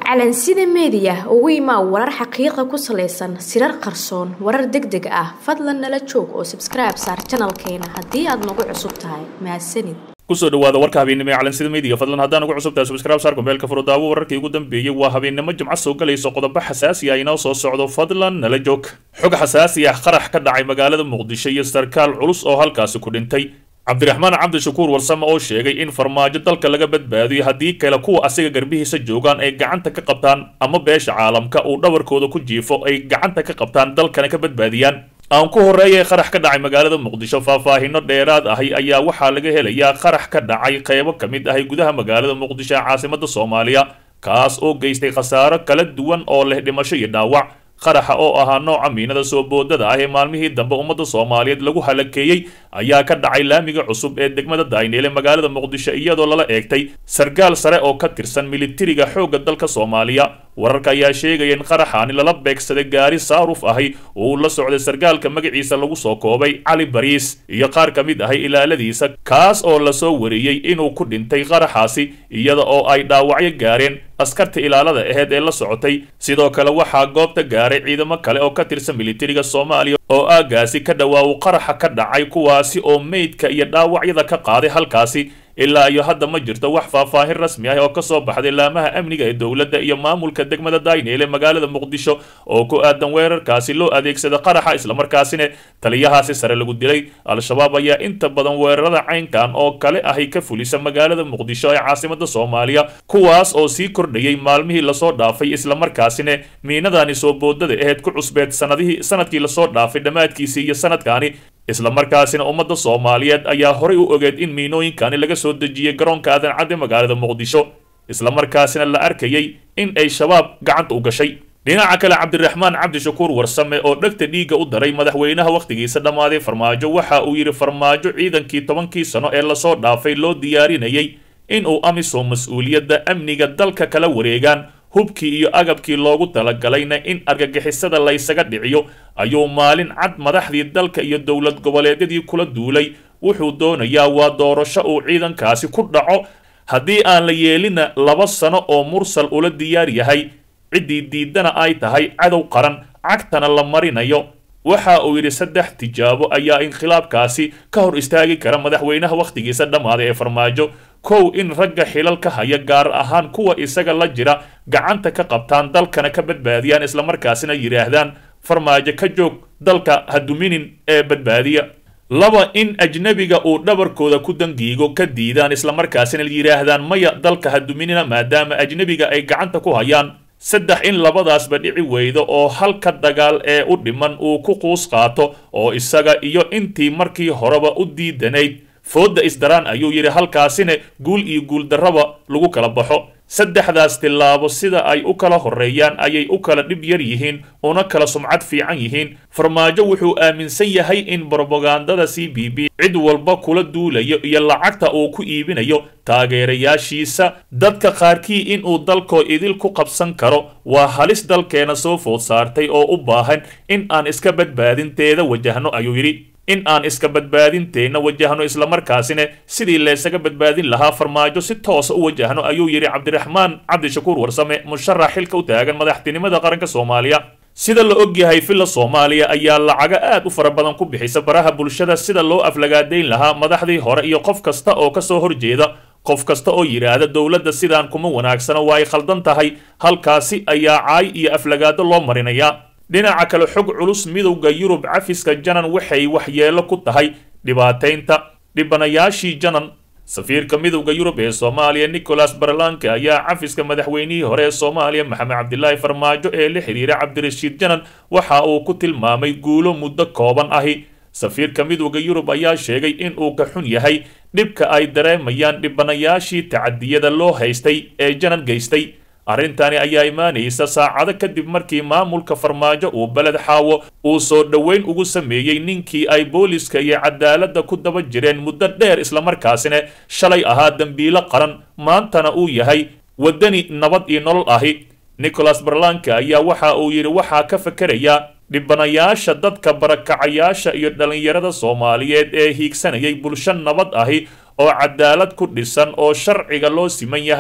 calansida meediya ugu imaa warar xaqiiqa ku salaysan sirar qarsoon warar deg deg ah fadlan nala joog oo sabskribe saar janalkeena haddii aad nagu cusub tahay mahadsanid kusoo dhawaada warka habeennimo ee calansida media fadlan haddaan ugu cusubtahay subscribe saar kumbeelka furudaawo wararkii ugu dambeeyey waa habeennimo jimco soo galayso qodobo xasaasi ah inoo soo socdo fadlan nala joog xog xasaasi ah qarax ka dhacay magaalada muqdisho iyo sarkaal culus oo halkaasi ku dhintay cabdiraxmaan cabdishakuur warsame oo sheegay in farmaajo dalka laga badbaadiyo haddii kale kuwa asiga garbihiisa joogaan ay gacanta ka qabtaan ama beesha caalamka uu dhabarkooda ku jiifo ay gacanta ka qabtaan dalkana ka badbaadiyaan aan ku horreeyay qarax ka dhacay magaalada muqdisho faahfaahino dheeraad ahi ayaa waxaa laga helayaa qarax ka dhacay qaybo ka mid ahi gudaha magaalada muqdisho ee caasimada soomaaliya kaas oo geystay khasaaro kala duwan oo leh dhimasho iyo dhaawac qaraxa oo ahaa nooca miinada soo boodada ah ee maalmihii dambe ummadda soomaaliyeed lagu halakeeyey ayaa ka dhacay laamiga cusub ee degmada dayneel ee magaalada muqdisho iyadoo lala eegtay sargaal sare oo ka tirsan militariga xoogga dalka soomaaliya wararka ayaa sheegaya in qaraxaani lala beegsaday gaari saaruf ahi oo uu la socday sargaalka magaciisa lagu soo koobay cali bariis iyo qaar ka mid ahay ilaaladiisa kaas oo lasoo wariyey inuu ku dhintay qaraxaasi iyada oo ay dhaawacyo gaareen askarta ilaalada aheyd ee la socotay sidoo kale waxaa goobta gaaray ciidamo kale oo ka tirsan militariga soomaaliya oo aagaasi ka dhawaawu qaraxa ka dhacay kuwaasi oo meydka iyo dhaawacyada ka qaaday halkaasi ilaa iyo hadda ma jirto wax faahfaahin rasmi ah oo ka soo baxday laamaha amniga ee dowladda iyo maamulka degmada dayneel ee magaalada muqdisho oo ku aadan weerarkaasi loo adeegsada qaraxa islamarkaasina taliyahaasi sare lagu dilay al-shabaab ayaa inta badan weerarada caynkan oo kale ahi ka fulisa magaalada muqdisho ee caasimada soomaaliya kuwaas oo sii kordhayay maalmihii lasoo dhaafay islamarkaasina miinadani soo boodada aheyd ku cusbeed sanadihii sanadkii lasoo dhaafay dhammaadkiisii iyo sanadkaani islamarkaasina ummadda soomaaliyeed ayaa horay u ogeed in miinooyinkani laga soo dejiyey garoonka aadan cadde magaalada muqdisho islamarkaasina la arkayay in ay shabaab gacanta u gashay dhinaca kale cabdiraxmaan cabdishakuur warsame oo dhegta dhiigga u daray madaxweynaha wakhtigiisa dhammaaday farmaajo waxa uu yidhi farmaajo ciidankii tobankii sano ee lasoo dhaafay loo diyaarinayay in uu amisom mas-uuliyadda amniga dalka kala wareegaan hubkii iyo agabkii loogu talagalayna in argagixisada laysaga dhiciyo ayuu maalin cad madaxdii dalka iyo dowlad goboleedyadii kula duulay wuxuu doonayaa waa doorasho uu ciidankaasi ku dhaco haddii aan la yeelina laba sano oo mursal ula diyaar yahay ciddii diidana ay tahay cadow qaran cagtana la marinayo waxa uu yidhi saddex tijaabo ayaa inkhilaabkaasi ka hor istaagi kara madaxweynaha wakhtigiisa dhammaaday ee farmaajo kow in ragga xilal ka haya gaar ahaan kuwa isaga la jira gacanta ka qabtaan dalkana ka badbaadiyaan islamarkaasina yidhaahdaan farmaajo ka joog dalka ha duminin ee badbaadiya laba in ajnebiga uu dhabarkooda ku dangiigo ka diidaan islamarkaasina yidhaahdaan maya dalka ha duminina maadaama ajnebiga ay gacanta ku hayaan saddex in labadaasba dhici weydo oo halka dagaal ee u dhiman uu ku quus qaato oo isaga iyo intii markii horeba u diidanayd foodda isdaraan ayuu yidhi halkaasina guul iyo guuldarraba lagu kala baxo saddexdaas tillaabo sida ay u kala horreeyaan ayay u kala dhib yar yihiin una kala sumcad fiican yihiin farmaajo wuxuu aaminsan yahay in brobagandada c b b cid walba kula duulayo iyo lacagta uu ku iibinayo taageerayaashiisa dadka qaarkii inuu dalkoo idil ku qabsan karo waa halis dalkeena soo food saartay oo u baahan in aan iska badbaadinteeda wajahno ayuu yidhi in aan iska badbaadinteenna wajahno islamarkaasina sidii laysaga badbaadin lahaa farmaajo si toosa u wajahno ayuu yidhi cabdiraxmaan cabdishakuur warsame musharax xilka u taagan madaxtinimada qaranka soomaaliya sida la og yahay villa soomaaliya ayaa lacago aad u fara badan ku bixisa baraha bulshada sida loo aflagaadayn lahaa madaxdii hore iyo qof kasta oo ka soo horjeeda qof kasta oo yidhaahda dowladda sidaan kuma wanaagsano waa ay khaldan tahay halkaasi ayaa caay iyo aflagaado loo marinayaa dhinaca kale xog culus midowda yurub cafiska janan waxay waxyeelo ku tahay dhibaataynta dhibanayaashii janan safiirka midowda yurub ee soomaaliya nicholas barlanke ayaa cafiska madaxweynihii hore ee soomaaliya maxamed cabdilaahi farmaajo ee la xidhiira cabdirashiid janan waxa uu ku tilmaamay guulo muddo kooban ahi safiirka midowda yurub ayaa sheegay in uu ka xun yahay dhibka ay dareemayaan dhibanayaashii tacadiyada loo haystay ee janan geystay arrintani ayaa imaanaysa saacado kadib markii maamulka farmaajo uu beled xaawo uu soo dhoweyn ugu sameeyey ninkii ay booliska iyo cadaaladda ku daba jireen muddo dheer islamarkaasina shalay ahaa dembiilo qaran maantana uu yahay waddani nabad iyo nolol ahi nicholas barlanke ayaa waxa uu yidhi waxaa ka fakerayaa dhibanayaasha dadka barakacayaasha iyo dhallinyarada soomaaliyeed ee hiigsanayay bulsho nabad ahi oo cadaalad ku dhisan oo sharciga loo siman yahay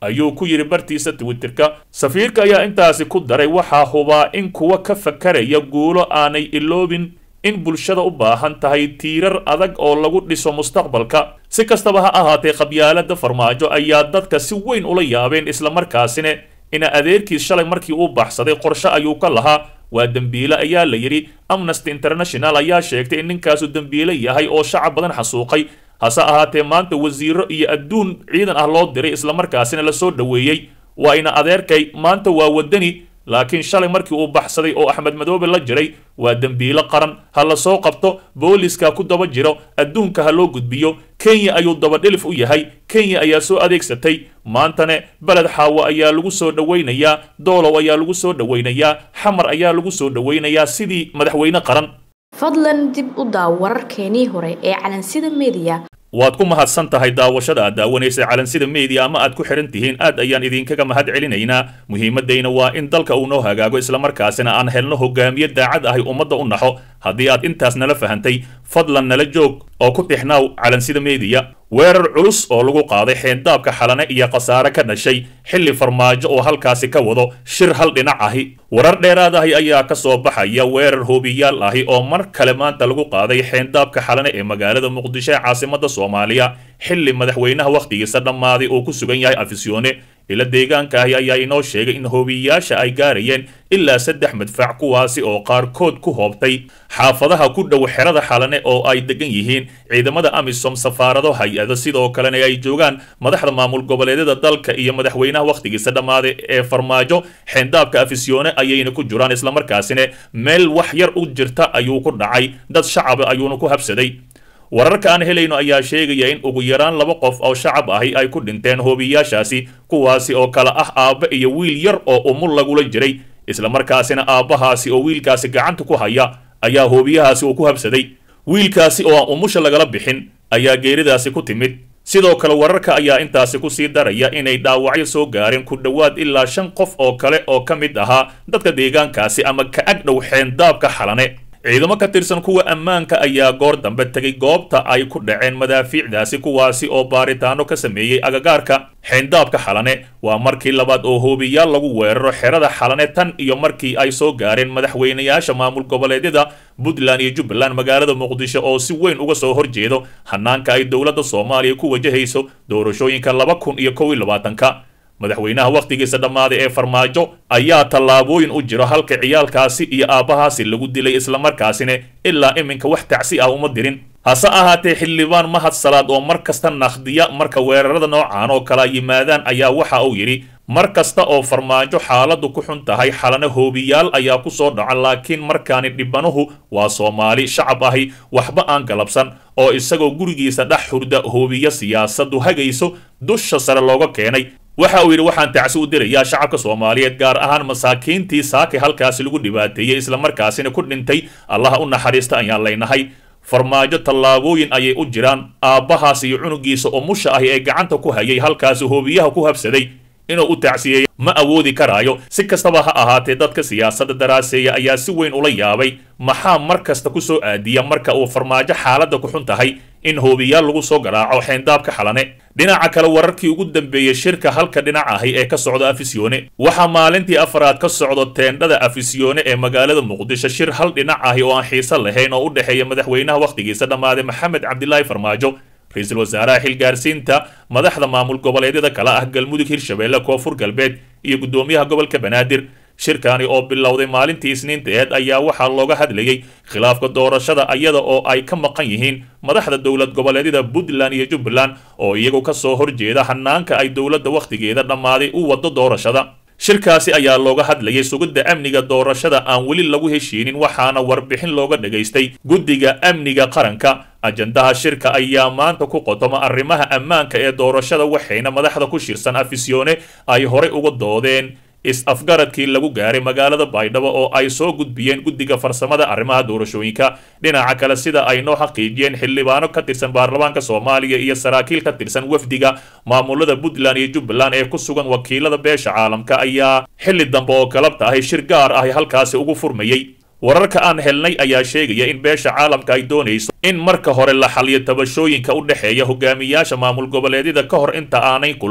ayuu ku yidhi bartiisa twitterka safiirka ayaa intaasi ku daray waxaa hubaa in kuwa ka fakaraya guulo aanay iloobin in bulshada u baahan tahay tiirar adag oo lagu dhiso mustaqbalka si kastaba ha ahaatee qabyaalada farmaajo ayaa dadka si weyn ula yaabeen islamarkaasina ina adeerkiis shalay markii uu baxsaday qorshe ayuu ka lahaa waa dembiile ayaa la yidhi amnesty international ayaa sheegtay in ninkaasu dembiile yahay oo shacab badan xasuuqay hase ahaatee maanta wasiiro iyo adduun ciidan ah loo diray islamarkaasina la soo dhoweeyey waa ina adeerkay maanta waa wadani laakiin shalay markii uu baxsaday oo axmed madoobe la jiray waa dembiilo qaran ha la soo qabto booliska ku daba jiro adduunka ha loo gudbiyo kenya ayuu dabadhilif u yahay kenya ayaa soo adeegsatay maantane beled xaawo ayaa lagu soo dhowaynayaa doolow ayaa lagu soo dhowaynayaa xamar ayaa lagu soo dhowaynayaa sidii madaxweyne qaran fadlan dib u daaw wararkeenii hore ee calansida mediya waad ku mahadsan tahay daawashada aad daawanaysa calansida media ama aad ku xidhan tihiin aad ayaan idinkaga mahad celinaynaa muhiimadayna waa in dalka uu noo hagaago islamarkaasina aan helno hogaamiye daacad ahay ummadda u naxo haddii aad intaas nala fahantay fadlan nala joog oo ku tixnaaw calansida media weerar culus oo lagu qaaday xeendaabka xalane iyo khasaare ka dhashay xilli farmaajo oo halkaasi ka wado shir hal dhinac ahi warar dheeraad ahi ayaa ka soo baxaya weerar hoobiyaal ahi oo mar kale maanta lagu qaaday xeendaabka xalane ee magaalada muqdisho ee caasimada soomaaliya xilli madaxweynaha wakhtigiisa dhammaaday oo ku sugan yahay afisyoone ila deegaanka ahi ayaa inoo sheegay in hoobiyayaasha ay gaarayeen ilaa saddex madfac kuwaasi oo qaarkood ku hoobtay xaafadaha ku dhow xerada xalane oo ay degan yihiin ciidamada amisom safaarado hay-ado sidoo kalena ay joogaan madaxda maamul goboleedyada dalka iyo madaxweynaha wakhtigiisa dhammaaday ee farmaajo xeendaabka afisyoone ayayna ku jiraan islamarkaasina meel wax yar u jirta ayuu ku dhacay dad shacaba ayuuna ku habsaday wararka aan helayno ayaa sheegaya in ugu yaraan laba qof oo shacab ahi ay ku dhinteen hoobiyayaashaasi kuwaasi oo kale ah aabba iyo wiil yar oo umul lagula jiray islamarkaasina aabbahaasi oo wiilkaasi gacanta ku haya ayaa hoobiyahaasi uu ku habsaday wiilkaasi oo aan umusha lagala bixin ayaa geeridaasi ku timid sidoo kale wararka ayaa intaasi kusii daraya inay dhaawacyo soo gaareen ku dhowaad ilaa shan qof oo kale oo ka mid ahaa dadka deegaankaasi ama ka ag dhow xeendaabka xalane ciidamo ka tirsan kuwa ammaanka ayaa goor dambe tegay goobta ay ku dhaceen madaafiicdaasi kuwaasi oo baaritaano ka sameeyey agagaarka xeendaabka xalane waa markii labaad oo hoobiyaal lagu weeraro xerada xalane tan iyo markii ay soo gaareen madaxweynayaasha maamul goboleedyada puntland iyo jubbaland magaalada muqdisho oo si weyn uga soo horjeedo hanaanka ay dowladda soomaaliya ku wajahayso doorashooyinka laba kun iyo kow iyo labaatanka madaxweynaha wakhtigiisa dhammaaday ee farmaajo ayaa tallaabooyin u jiro halka ciyaalkaasi iyo aabbahaasi lagu dilay islamarkaasina ilaa iminka wax tacsi ah uma dirin hase ahaatee xildhibaan mahad salaad oo mar kasta nakhdiya marka weerarada noocaan oo kala yimaadaan ayaa waxa uu yidhi mar kasta oo farmaajo xaaladdu ku xun tahay xalana hoobiyaal ayaa ku soo dhaca laakiin markaani dhibanuhu waa soomaali shacab ahi waxba aan galabsan oo isagoo gurigiisa dhex hurda hoobiyo siyaasaddu hagayso dusha sare looga keenay waxa uu yidhi waxaan tacsi u dirayaa shacabka soomaaliyeed gaar ahaan masaakiintii saakay halkaasi lagu dhibaateeyey islamarkaasina ku dhintay allaha u naxariista ayaan leynahay farmaajo tallaabooyin ayay u jiraan aabbahaas iyo cunugiisa oo musha ahi ee gacanta ku hayay halkaasi hoobiyaha ku habsaday inuu u tacsiyeeyo ma awoodi karaayo si kastaba ha ahaatee dadka siyaasadda daraaseeya ayaa si weyn ula yaabay maxaa mar kasta ku soo aadiya marka uu farmaajo xaaladda ku xun tahay in hoobiyaal lagu soo garaaco xeendaabka xalane dhinaca kale wararkii ugu dambeeyey shirka halka dhinac ahi ee ka socda afisyoone waxaa maalintii afaraad ka socdo teendhada afisyoone ee magaalada muqdisho shir hal dhinac ahi oo aan xiiso lahayn oo u dhexeeya madaxweynaha wakhtigiisa dhammaaday maxamed cabdilaahi farmaajo ra-iisul wasaaraha xilgaarsiinta madaxda maamul goboleedyada kale ah galmudug hirshabeelle koonfur galbeed iyo guddoomiyaha gobolka banaadir shirkani oo bilowday maalintii isniinteed ayaa waxaa looga hadlayey khilaafka doorashada iyada oo ay ka maqan yihiin madaxda dowlad goboleedyada puntland iyo jubbaland oo iyagu ka soo horjeeda hanaanka ay dowladda wakhtigeeda dhammaaday u waddo doorashada shirkaasi ayaa looga hadlayay sugidda amniga doorashada aan weli lagu heshiinin waxaana warbixin looga dhagaystay guddiga amniga qaranka ajandaha shirka ayaa maanta ku qotoma arrimaha ammaanka ee doorashada waxayna madaxda ku shirsan afisyoone ay horey uga doodeen is-afgaradkii lagu gaaray magaalada baydhabo oo ay soo gudbiyeen guddiga farsamada arrimaha doorashooyinka dhinaca kale sida ay noo xaqiijiyeen xildhibaano ka tirsan baarlamaanka soomaaliya iyo saraakiil ka tirsan wafdiga maamulada puntland iyo jubbaland ee ku sugan wakiilada beesha caalamka ayaa xilli dambe oo galabta ahi shir gaar ahi halkaasi ugu furmayey wararka aan helnay ayaa sheegaya in beesha caalamka ay doonayso in marka hore la xaliyo tabashooyinka u dhexeeya hogaamiyaasha maamul goboleedyada ka hor inta aanay kulmin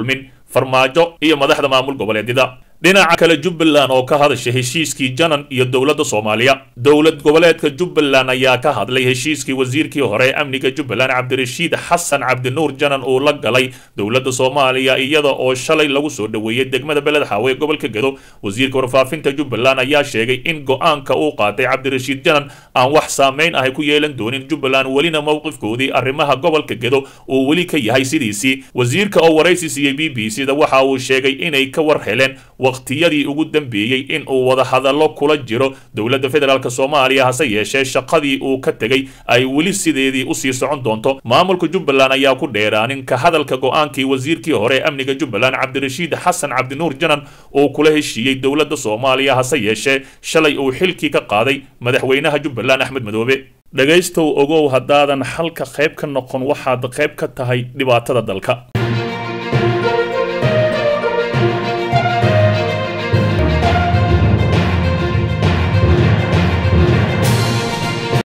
farmaajo iyo madaxda maamul goboleedyada dhinaca kale jubbaland oo ka hadasha heshiiskii janan iyo dowladda soomaaliya dowlad goboleedka jubbaland ayaa ka hadlay heshiiskii wasiirkii hore ee amniga jubbaland cabdirashiid xasan cabdinuur janan uu la galay dowladda soomaaliya iyada oo shalay lagu soo dhoweeyey degmada beled xaawe ee gobolka gedo wasiirka warfaafinta jubbaland ayaa sheegay in go-aanka uu qaatay cabdirashiid janan aan wax saameyn ahay ku yeelan doonin jubbaland welina mowqifkoodii arrimaha gobolka gedo uu weli ka yahay sidiisii wasiirka oo waraysi siiyey b b c da waxa uu sheegay inay ka war heleen waqtiyadii ugu dambeeyey in uu wadahadallo kula jiro dowladda federaalk soomaaliya hase yeeshee shaqadii uu ka tegey ay weli sideedii usii socon doonto maamulka jubbaland ayaa ku dheeraanin ka hadalka go-aankii wasiirkii hore ee amniga jubbaland cabdirashiid xasan cabdinuur janan uu kula heshiiyey dowladda soomaaliya hase yeeshee shalay uu xilkii ka qaaday madaxweynaha jubbaland axmed madoobe dhegaystow ogow haddaadan xalka qayb ka noqon waxaad qayb ka tahay dhibaatada dalka